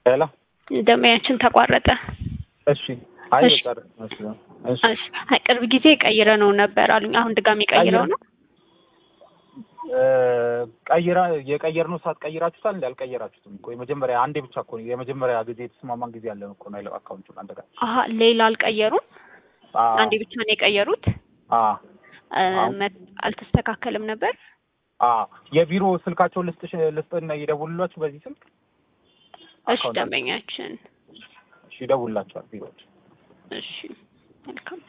ሄሎ ደንበኛችን ተቋረጠ። እሺ አይ እሺ። በቃ እሺ እሺ እሺ፣ አይ ቅርብ ጊዜ ቀይረ ነው ነበር አሉኝ። አሁን ድጋሚ ቀይረው ነው? እ ቀይራ የቀየርነው ሰዓት ቀይራችሁታል እንዴ? አልቀየራችሁትም እኮ የመጀመሪያ አንዴ ብቻ እኮ ነው የመጀመሪያ ጊዜ የተስማማን ጊዜ ያለን እኮ ነው ያለው አካውንቱን አንተ ጋር አሀ ሌላ አልቀየሩም። አ አንዴ ብቻ ነው የቀየሩት። አ እ አዎ። መ- አልተስተካከልም ነበር። አ የቢሮ ስልካቸውን ልስጥሽ ልስጥና ይደውሉላችሁ በዚህ ስልክ እሺ አካውንት ደንበኛችን እሺ ይደውሉላችኋል ቢሮዎች እሺ መልካም